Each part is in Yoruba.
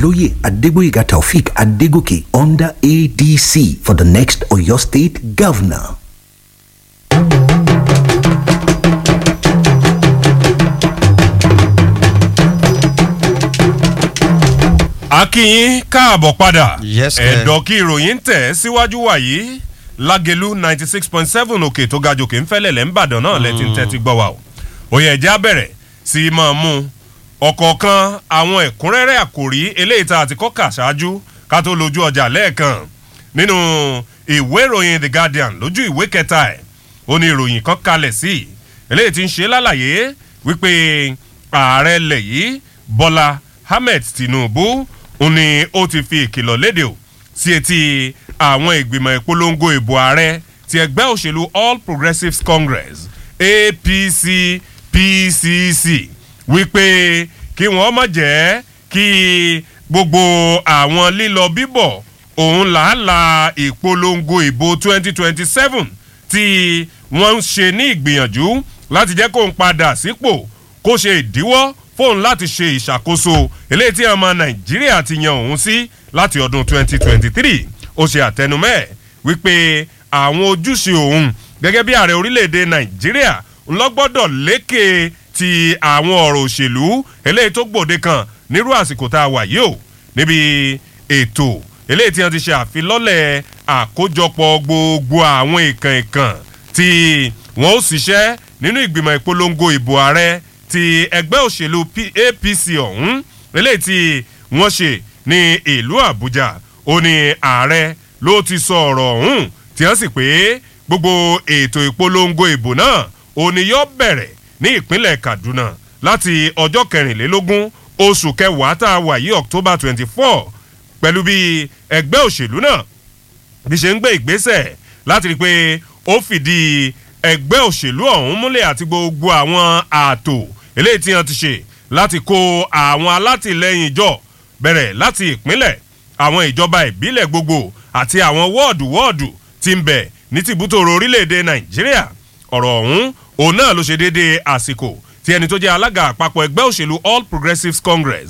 Oloye Adegboyega Taufik Adegoke under ADC for the next Oyo State Governor. akínyín káàbọ̀ padà Yes, sir. ẹ̀dọ̀ kí ìròyìn ń tẹ̀ síwájú wàyí lágẹ̀lú ninety six point seven òkè tó ga jòkè ń fẹ́lẹ̀ lẹ́ ń bàdàn náà lẹ́tí ń tẹ́tí gbọ́ wa o òye ẹ̀já bẹ̀rẹ̀ sí í máa mú ọ̀kọ̀ọ̀kan àwọn ẹ̀kúnrẹ́rẹ́ àkòrí eléyìí tá a ti kọ́ kà ṣáájú ká tó lójú ọjà lẹ́ẹ̀kan nínú ìwé ìròyìn the guardian lójú ìwé kẹta ẹ̀ ó ní ìròyìn kan kalẹ̀ sí eléyìí ti ń ṣe lálàyé wípé ààrẹ ilẹ̀ yìí bọ́lá ahmed tinubu ó ní ó ti fi ìkìlọ̀ léde o sí etí àwọn ìgbìmọ̀ ìpolongo ìbò ààrẹ ti ẹgbẹ́ òṣèlú all progressives congress apc pcc wípé kí wọ́n má jẹ́ kí gbogbo àwọn lílọ bíbọ̀ òun làálàá ìpolongo ìbò 2027 tí wọ́n ń ṣe ní ìgbìyànjú láti jẹ́ kó ń padà sípò kó ṣe ìdíwọ́ fóun láti ṣe ìṣàkóso eléyìí tí ọmọ nàìjíríà ti yan òun sí láti ọdún 2023 ó ṣe àtẹnumẹ́ wípé àwọn ojúṣe òun gẹ́gẹ́ bí ààrẹ orílẹ̀-èdè nàìjíríà ńlọ́gbọ́dọ̀ lékè ti àwọn ọ̀rọ̀ òṣèlú eléyìí tó gbòde kan nírú àsìkò tá a wà yìí o níbi ètò eléyìí tí wọ́n ti ṣe àfilọ́lẹ̀ àkójọpọ̀ gbogbo àwọn ìkàn ìkàn tí wọ́n ó ṣiṣẹ́ nínú ìgbìmọ̀ ìpolongo ìbò ààrẹ ti ẹgbẹ́ òṣèlú P- apc ọ̀hún eléyìí tí wọ́n ṣe ní ìlú àbújá ó ní ààrẹ ló ti sọ ọ̀rọ̀ ọ̀hún tí wọ́n sì pé gbogbo ètò ìpolongo ìbò náà ó ní yóò bẹ̀rẹ̀ ní ìpínlẹ̀ kaduna láti ọjọ́ kẹrìnlélógún oṣù kẹwàá tá a wà yí october twenty four pẹ̀lú bí ẹgbẹ́ òṣèlú náà bí ṣe ń gbé ìgbésẹ̀ láti rí i pé ó fìdí ẹgbẹ́ òṣèlú ọ̀hún múlẹ̀ àti gbogbo àwọn ààtò eléyìí tí wọ́n ti ṣe láti kó àwọn alátìlẹyìn jọ bẹ̀rẹ̀ láti ìpínlẹ̀ àwọn ìjọba ìbílẹ̀ gbogbo àti àwọn wọ́ọ̀dù wọ́ọ̀dù tí ń bẹ̀ ní tìbútòrò orílẹ̀-èdè nàìjíríà ọ̀rọ̀ ọ̀hún òun náà ló ṣe déédéé àsìkò tí ẹni tó jẹ́ alága àpapọ̀ ẹgbẹ́ òṣèlú all progressives congress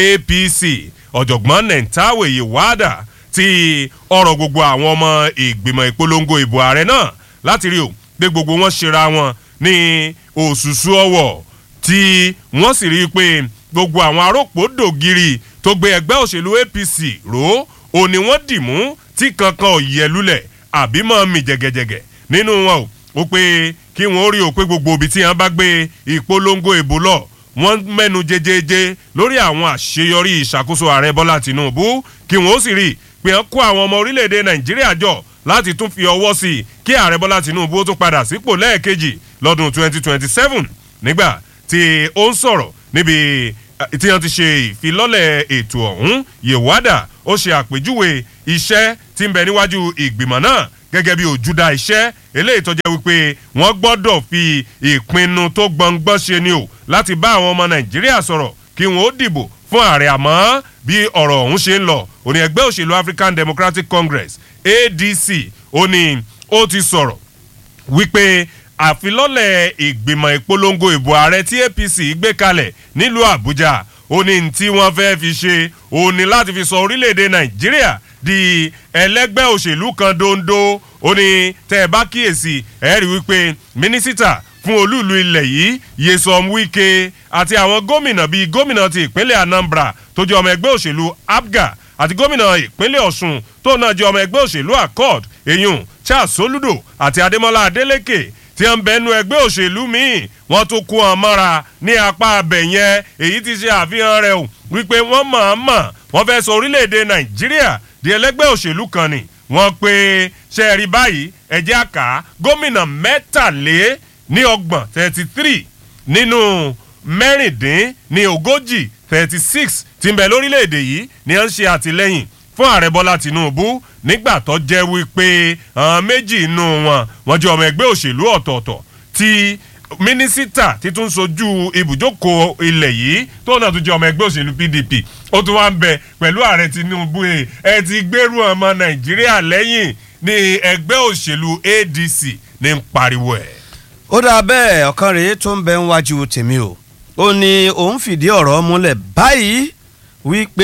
apc ọ̀jọ̀gbọ́n nentawe yewada ti ọ̀rọ̀ gbogbo àwọn ọmọ ìgbìmọ̀ ìpolongo ìbò ààrẹ náà láti rí o pé gbogbo wọn ṣera wọn ní òṣùṣù ọwọ̀ tí wọ́n sì rí i pé gbogbo àwọn arópò dògiri tó gbé ẹgbẹ́ òṣèlú apc ró ò ní wọ́n dì mú tí kankan ò yẹ lulẹ̀ àbí mọ́ mi jẹ̀gẹ̀jẹ̀gẹ̀ nínú wọn o ó pé kí wọ́n rí o pé gbogbo ibi tí wọ́n bá gbé ìpolongo ìbò lọ wọ́n mẹ́nu jejeje lórí àwọn àṣeyọrí ìṣàkóso ààrẹ bọ́lá tìǹbù kí wọ́n ó sì rí i pé wọ́n kó àwọn ọmọ orílẹ̀-èdè nàìjíríà jọ láti tún fi ọwọ́ sí i kí ààrẹ bọ́lá tìǹbù ó tún padà sípò lẹ́ẹ̀kejì lọ́dún 2027 nígbà tí ó ń sọ̀rọ̀ níbi eh, tí wọ́n ti ṣe ìfilọ́lẹ̀ ètò ọ̀hún yèwádà ó ṣe àpèjúwe iṣẹ́ tí ń bẹ níwájú ìgbìmọ̀ náà gẹ́gẹ́ bí òjúdá iṣẹ́ eléyìí tó jẹ́ wípé wọ́n gbọ́dọ̀ fi ìpinnu tó gbọ̀ngbọ́n ṣe ni o láti bá àwọn ọmọ nàìjíríà sọ̀rọ̀ kí wọ́n ó dìbò fún ààrẹ àmọ́ bí ọ̀rọ̀ ọ̀hún ṣe ń lọ òní ẹgbẹ́ òṣèlú african democratic congress adc ó ní ó ti sọ̀rọ̀ wípé àfilọ́lẹ̀ ìgbìmọ̀ ìpolongo ìbò ààrẹ tí apc gbé kalẹ̀ nílùú àbújá ó ní tí wọ́n fẹ́ fi ṣe ó ní láti fi sọ orílẹ̀-èdè nàìjíríà di ẹlẹ́gbẹ́ òṣèlú kan dondo ó ní tẹ́ ẹ bá kíyèsí ẹ rí wípé mínísítà fún olúùlú ilẹ̀ yìí yesom wike àti àwọn gómìnà bíi gómìnà ti ìpínlẹ̀ anambra tó jẹ́ ọmọ ẹgbẹ́ òṣèlú abga àti gómìnà ìpínlẹ̀ ọ̀ṣun tó náà jẹ́ ọmọ ẹgbẹ́ òṣèlú accord eyín charles soludo àti adémọlá adélèké tí ń bẹnu ẹgbẹ́ òṣèlú míì wọ́n tún kó wọn mọ́ra ní apá abẹ yẹn èyí ti ṣe àfihàn rẹ̀ o wípé wọ́n mọ̀-ọ́n-mọ̀ wọ́n fẹ́ sọ orílẹ̀-èdè nàìjíríà di ẹlẹ́gbẹ́ òṣèlú kan ni wọ́n pe ṣe rí báyìí ẹ̀jẹ̀ àká gómìnà mẹ́tàlé ní ọgbọ̀n thirty three nínú mẹ́rìndín ní ogójì thirty six tí ń bẹ lórílẹ̀‐èdè yìí ni wọ́n ń ṣe àtìlẹ́yìn fún ààrẹ bọ́lá tìǹbù nígbà tó jẹ́ wípé àwọn méjì inú wọn wọ́n jẹ́ ọmọ ẹgbẹ́ òṣèlú ọ̀tọ̀ọ̀tọ̀ tí mínísítà títún sojú ibùjókòó ilẹ̀ yìí tó náà tún jẹ́ ọmọ ẹgbẹ́ òṣèlú pdp ó tún wá ń bẹ pẹ̀lú ààrẹ tinubu ẹ ẹ ti gbèrú ọmọ nàìjíríà lẹ́yìn ní ẹgbẹ́ òṣèlú adc ní ń pariwo ẹ̀. ó dáa bẹ́ẹ̀ ọ̀kan rèé tó ń bẹ ń wájú tèmi o ó ní òun fìdí ọ̀rọ̀ múlẹ̀ báyìí wípé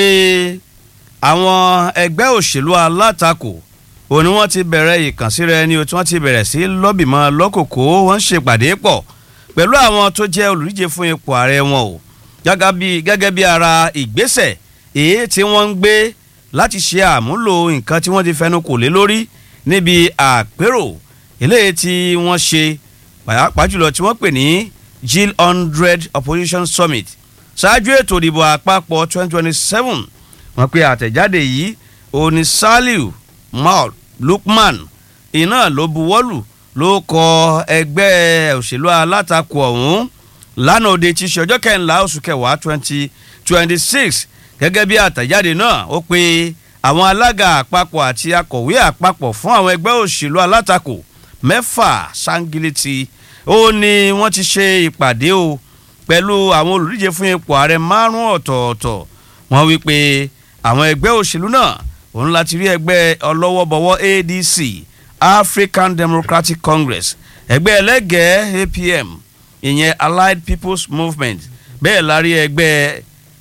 àwọn ẹgbẹ́ òṣèlú alátakò òun ni wọ́n ti bẹ̀rẹ̀ ìkànsíra ẹni o tí wọ́n ti bẹ̀rẹ̀ sí lọ́bìmọ̀ lọ́kòkó wọ́n ń ṣèpàdé pọ̀ pẹ̀lú àwọn tó jẹ́ olùdíje fún ipò ààrẹ wọn o gẹ́gẹ́ bí ara ìgbésẹ̀ èyí tí wọ́n ń gbé láti ṣe àmúlò nǹkan tí wọ́n ti fẹnu kò lé lórí níbi àpérò eléyìí tí wọ́n ṣe pàápàá jùlọ tí wọ́n pè ní Jill hundred opposition summit ṣáájú ètò ìdìbò àpapọ̀ twenty twenty seven wọ́n pe àtẹ̀jáde yìí òní Saliu Maud Lukman iná ló buwọ́lù ló kọ ẹgbẹ́ òṣèlú alátakò ọ̀hún lánàá òde tí ṣe ọjọ́ kẹrìnlá oṣù kẹwàá twenty twenty six gẹ́gẹ́ bí àtẹ̀jáde náà ó pe àwọn alága àpapọ̀ àti akọ̀wé àpapọ̀ fún àwọn ẹgbẹ́ òṣèlú alátakò mẹ́fà sangiliti ó ní wọ́n ti ṣe ìpàdé o pẹ̀lú àwọn olùdíje fún ipò ààrẹ márùn ọ̀tọ̀ọ̀tọ̀ wọ́n wí pé àwọn ẹgbẹ́ òṣèlú náà òun láti rí ẹgbẹ́ ọlọ́wọ́bọwọ́ ADC African Democratic Congress ẹgbẹ́ ẹlẹ́gẹ̀ẹ́ APM ìyẹn Allied People's Movement bẹ́ẹ̀ la rí ẹgbẹ́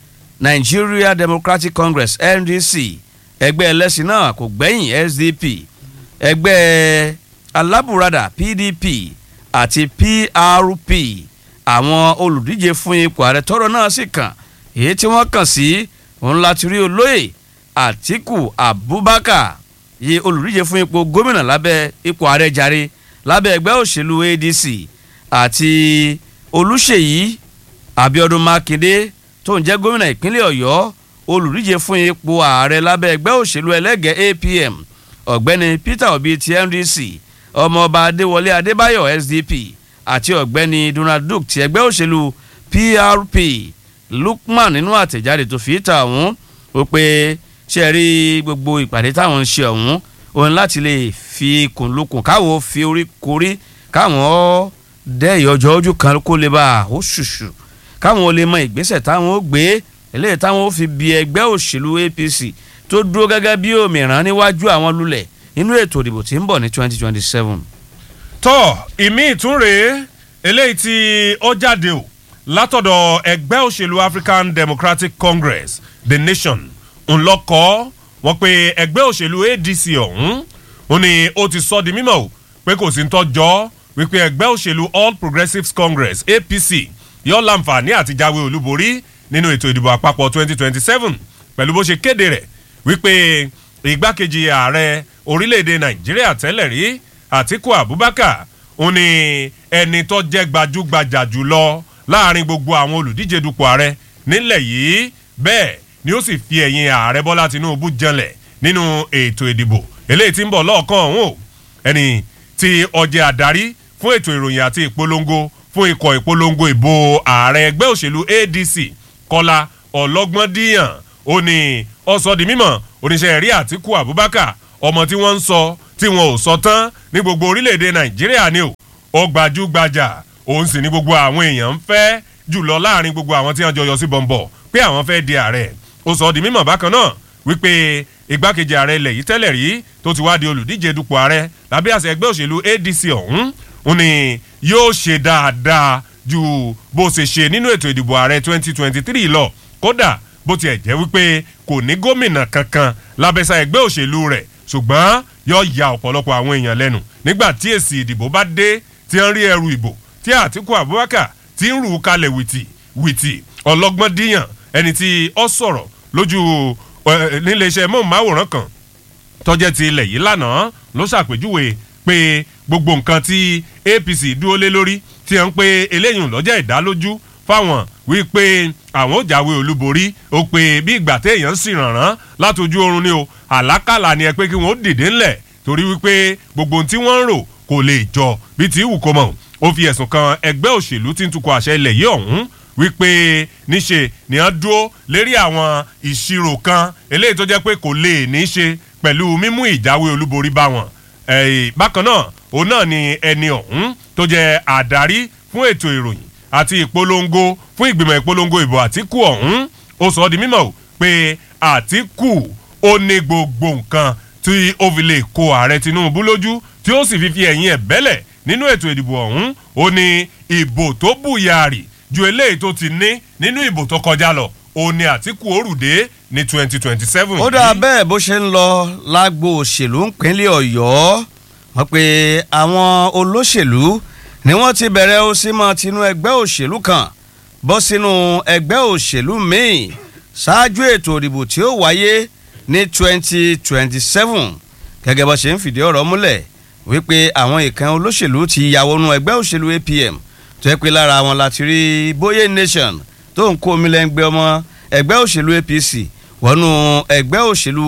Nigeria Democratic Congress NDC ẹgbẹ́ ẹlẹ́sìn náà kò gbẹ́yìn SDP ẹgbẹ́ alábùradà PDP àti PRP àwọn olùdíje fún ipò ààrẹ tọ́rọ̀ náà sì kàn èyí tí wọ́n kàn sí òun láti rí olóyè Àtíkù Abubakar yí olùdíje fún ipò gómìnà lábẹ́ ipò ààrẹ jàre lábẹ́ ẹgbẹ́ òṣèlú ADC àti Olúṣèyí Abíọ́dún Mákindé tó ń jẹ́ gómìnà ìpínlẹ̀ Ọ̀yọ́ olùdíje fún ipò ààrẹ lábẹ́ ẹgbẹ́ òṣèlú ẹlẹ́gẹ̀ẹ́ APM ọ̀gbẹ́ni Peter Obi ti NDC ọmọọba Adéwọlé Adébáyọ̀ SDP àti ọ̀gbẹ́ni Donald Duke ti ẹgbẹ́ òṣèlú PRP Lukman nínú àtẹ̀jáde tó fi ta ọ̀hún ó pé ṣe rí gbogbo ìpàdé táwọn ń ṣe ọ̀hún òun láti lè fi kùnlùkùn káwọn fi orí korí káwọn dẹ́ ìyọjọ́ ojú kan kó lè bá ó ṣùṣù káwọn lè mọ ìgbésẹ̀ táwọn ó gbé eléyìí táwọn ó fi bí ẹgbẹ́ òṣèlú APC tó dúró gẹ́gẹ́ bí òmìrán níwájú àwọn lulẹ̀ inú ètò ìdìbò tí ń bọ̀ ní twenty twenty seven. tọ́ ìmí ìtúnrè eléyìí tí ó jáde o látọ̀dọ̀ ẹgbẹ́ òṣèlú African Democratic Congress The Nation ńlọkọ wọ́n pe ẹgbẹ́ òṣèlú ADC ọ̀hún ó ní ó ti sọ di mímọ̀ o pé kò sí ń tọ́jọ́ wípé ẹgbẹ́ òṣèlú All Progressives Congress APC yóò láǹfààní àti jáwé olúborí nínú ètò ìdìbò àpapọ̀ 2027 pẹ̀lú bó ṣe kéde rẹ̀ wípé igbákejì ààrẹ orílẹ̀-èdè Nàìjíríà tẹ́lẹ̀ rí Àtíkù Abubakar ó ní ẹni tó jẹ́ gbajúgbajà jùlọ láàrin gbogbo àwọn olùdíje dupò ààrẹ nílẹ̀ yìí bẹ́ẹ̀ ni ó sì fi ẹ̀yìn ààrẹ Bọ́lá Tinubu janlẹ̀ nínú ètò ìdìbò eléyìí tí ń bọ̀ lọ́ọ̀kan ọ̀hún o ẹni tí ọjẹ́ adarí fún ètò ìròyìn àti ìpolongo fún ikọ̀ ìpolongo ìbò ààrẹ ẹgbẹ́ òṣèlú ADC Kọ́lá Ọlọ́gbọ́ndíyàn ó ní ó sọ di mímọ̀ oníṣẹ́ rí Àtíkù Abubakar ọmọ tí wọ́n ń sọ tí wọn ò sọ tán ní gbogbo orílẹ̀-èdè Nàìjíríà ni o ó gbajúgbajà òun sì ní gbogbo àwọn èèyàn ń fẹ́ jùlọ láàrin gbogbo àwọn tí wọ́n jọ yọ sí bọ̀m̀bọ̀ pé àwọn fẹ́ di ààrẹ ó sọ di mímọ̀ bákan náà wípé igbákejì ààrẹ ilẹ̀ yìí tẹ́lẹ̀ rí tó ti wá di olùdíje dupò ààrẹ lábẹ́ àṣẹ ẹgbẹ́ òṣèlú ADC ọ̀hún ó ní yóò ṣe dáadáa ju bó ṣe ṣe nínú ètò ìdìbò ààrẹ 2023 lọ kódà bó tiẹ̀ jẹ́ wípé kò ní gómìnà kankan lábẹ́sà ẹgbẹ́ òṣèlú rẹ̀ ṣùgbọ́n yóò ya ọ̀pọ̀lọpọ̀ àwọn èèyàn lẹ́nu nígbà tí èsì ìdìbò bá dé tí ń rí ẹrù ìbò tí Àtíkù Abubakar ti ń rù ú kalẹ̀ wìtì wìtì ọlọ́gbọ́n díyàn ẹni tí ó sọ̀rọ̀ lójú níléeṣẹ́ mọ́ọ̀máwòrán kan tọ́jẹ́ ti ilẹ̀ yìí lánàá ló ṣàpèjúwe pé gbogbo nǹkan tí APC dúró lé lórí tí wọ́n ń pe eléyìí lọ́jọ́ ìdálójú fáwọn wípé àwọn ò jáwé olúborí ó pé bí ìgbà téèyàn sì rànràn látọjú oorun ni o àlákàlà ni ẹ pé kí wọ́n ó dìde ńlẹ̀ torí wípé gbogbo ohun tí wọ́n ń rò kò lè jọ bí ti wù kó mọ̀ ó fi ẹ̀sùn kan ẹgbẹ́ òṣèlú tí ń tukọ̀ àṣẹ ilẹ̀ yìí ọ̀hún wípé níṣe ni wọ́n dúró lérí àwọn ìṣirò kan eléyìí tó jẹ́ pé kò lè ní í ṣe pẹ̀lú mímú ìjáwé olúborí bá wọn. bákan náà òun náà ni ẹni ọ̀hún tó jẹ́ àdarí fún ètò ìròyìn àti ìpolongo fún ìgbìmọ̀ ìpolongo ìbò Àtíkù ọ̀hún ó sọ ọ́ di mímọ̀ pé Àtíkù ó ní gbogbo nǹkan tí ó fi lè kó ààrẹ Tinubu lójú tí ó sì fi fi ẹ̀yìn ẹ̀ bẹ́lẹ̀ nínú ètò ìdìbò ọ̀hún ó ní ìbò tó bùyàrì ju eléyìí tó ti ní nínú ìbò tó kọjá lọ òní àtìkù òrùdé ní twenty twenty seven. ó dáa bẹ́ẹ̀ bó ṣe ń lọ lágbo òṣèlú ńpínlẹ̀ ọ̀yọ́ wọ́n pe àwọn olóṣèlú ni wọ́n ti bẹ̀rẹ̀ ó sí mọ́ tinú ẹgbẹ́ òṣèlú kan bọ́ sínú ẹgbẹ́ òṣèlú míì ṣáájú ètò ìdìbò tí ó wáyé ní twenty twenty seven gẹ́gẹ́ bó ṣe ń fìdí ọ̀rọ̀ múlẹ̀ wípé àwọn ìkan olóṣèlú ti ya wọnú ẹgbẹ́ òṣèlú APM tó yẹ pé lára wọn láti rí Boye Nation tó ń kó omi lẹ́ngbẹ́ ọmọ ẹgbẹ́ òṣèlú APC wọnú ẹgbẹ́ òṣèlú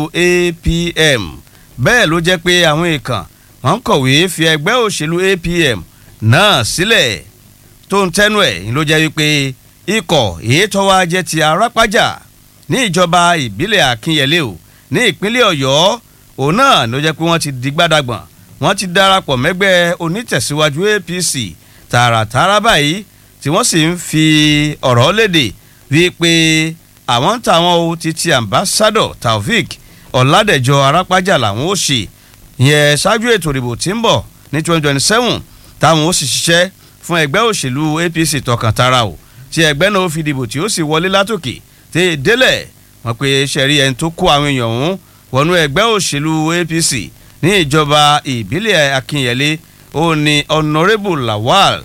APM bẹ́ẹ̀ ló jẹ́ pé àwọn ìkan wọ́n ń kọ̀wé fi ẹgbẹ́ òṣèlú APM náà sílẹ̀ tó ń tẹ́nu ẹ̀ ló jẹ́ wípé ikọ̀ èyí tó wá jẹ́ ti arápájà ní ìjọba ìbílẹ̀ Akínyẹlé o ní ìpínlẹ̀ Ọ̀yọ́ òun náà ló jẹ́ pé wọ́n ti di gbádàgbọ̀n wọ́n ti darapọ̀ mẹ́gbẹ́ onítẹ̀síwájú APC tààràtààrà báyìí tí wọ́n sì ń fi ọ̀rọ̀ léde wípé àwọn ń tàwọn o títí ambassador Taofik Ọ̀làdẹ̀jọ arápájà làwọn ó ṣe ìyẹn ṣáájú ètò ìdìbò tí ń bọ̀ ní twenty twenty seven táwọn ó sì ṣiṣẹ́ fún ẹgbẹ́ òṣèlú APC tọkàntara o tí ẹgbẹ́ náà ó fi dìbò tí ó sì wọlé látòkè tí délẹ̀ wọ́n pe ṣẹ̀rí ẹni tó kó àwọn èèyàn ọ̀hún wọnú ẹgbẹ́ òṣèlú APC ní ìjọba ìbílẹ̀ Akínyẹlé ó ní honourable Lawal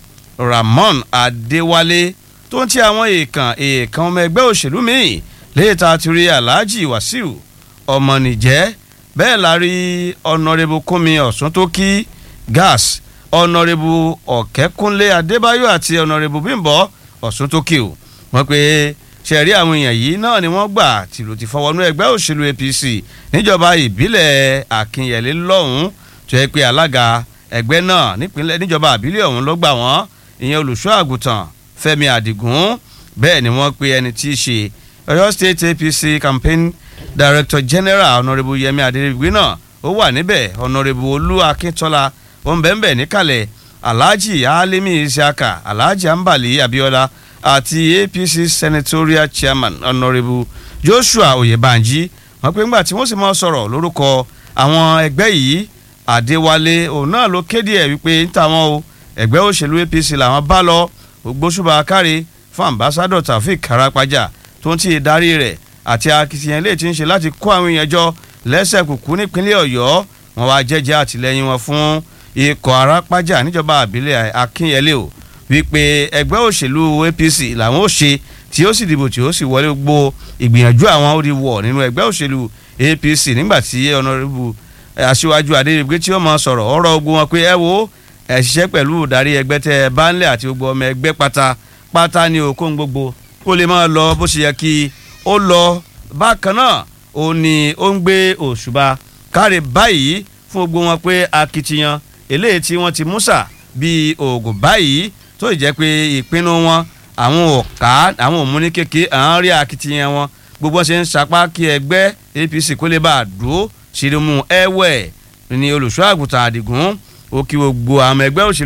Ramon Adéwálé tó ń ti àwọn èèkàn èèkàn ọmọ ẹgbẹ́ òṣèlú míì léèta ti rí Alhaji Wasiu ọmọnìjẹ́ bẹ́ẹ̀ la rí honourable Kúnmi Ọ̀ṣúntókí gas honourable Ọ̀kẹ́kúnlé Adébáyọ̀ àti honourable Bímbọ́ Ọ̀ṣúntókí o wọ́n pe ṣẹ̀rí àwọn èèyàn yìí náà ni wọ́n gbà tìlù ti fọwọ́nú ẹgbẹ́ òṣèlú APC níjọba ìbílẹ̀ Akínyẹlé lọ́hùn-ún tó yẹ pé alága ẹgbẹ́ náà nípínlẹ̀ níjọba ìbílẹ̀ ọ̀hún ló gbà wọ́n ìyẹn olùṣọ́ àgùntàn Fẹ́mi Àdìgún bẹ́ẹ̀ ni wọ́n pe ẹni tí í ṣe Ọ̀yọ́ State APC campaign director general honourable Yẹmi Adéríbigbé náà ó wà níbẹ̀ honourable Olú Akíntọ́lá òǹbẹ̀ǹbẹ̀ níkàlẹ̀ Alhaji Alimi Isiaka Alhaji Ambali Abiola àti APC senatorial chairman honourable Joshua Oyèbánjí wọ́n pe ńgbà tí wọ́n sì máa sọ̀rọ̀ lórúkọ àwọn ẹgbẹ́ yìí Adéwálé òun náà ló kéde ẹ̀ wípé ń tàwọn o ẹgbẹ́ òṣèlú APC làwọn bá lọ ògbóṣùbà káre fún ambassador Taofik Karapaja tó ń tí ì darí rẹ̀ àti akitiyan ilé tí ń ṣe láti kó àwọn èèyàn jọ lẹ́sẹ̀ kùkú nípínlẹ̀ Ọ̀yọ́ wọn wá jẹ́jẹ́ àtìlẹ́yìn wọn fún ikọ̀ Arápájà níjọba àbílẹ̀ Akínyẹlé o wípé ẹgbẹ́ òṣèlú APC làwọn ó ṣe tí ó sì dìbò tí ó sì wọlé gbogbo ìgbìyànjú àwọn ó di wọ̀ nínú ẹgbẹ́ òṣèlú APC nígbà tí ọ̀nàrẹ́bù aṣíwájú Adéríbigbé tí ó máa sọ̀rọ̀ ọ̀rọ̀ ogun wọn pé ẹ wo ẹ ṣiṣẹ́ pẹ̀lú ìdarí ẹgbẹ́ tẹ ẹ bá ń lẹ̀ àti gbogbo ọmọ ẹgbẹ́ pátá pátá ní okòó gbogbo kó lè máa lọ bó ṣe yẹ kí ó lọ bákan náà ó ní ó ń gbé òṣùbà káre báyìí fún gbogbo wọn pé akitiyan eléyìí tí wọ́n ti músà bíi oògùn báyìí tó jẹ́ pé ìpinnu wọn àwọn ọ̀ká àwọn òmùní kékeré àwọn rí akitiyan wọn gbogbo ṣe ń sapá kí ẹgbẹ́ APC kó lè bá a dúró ṣìrìmù ẹ̀wẹ̀ ní olùṣọ́ àgùntàn Àdìgún ó kí gbogbo àwọn ẹgbẹ́ òṣèlú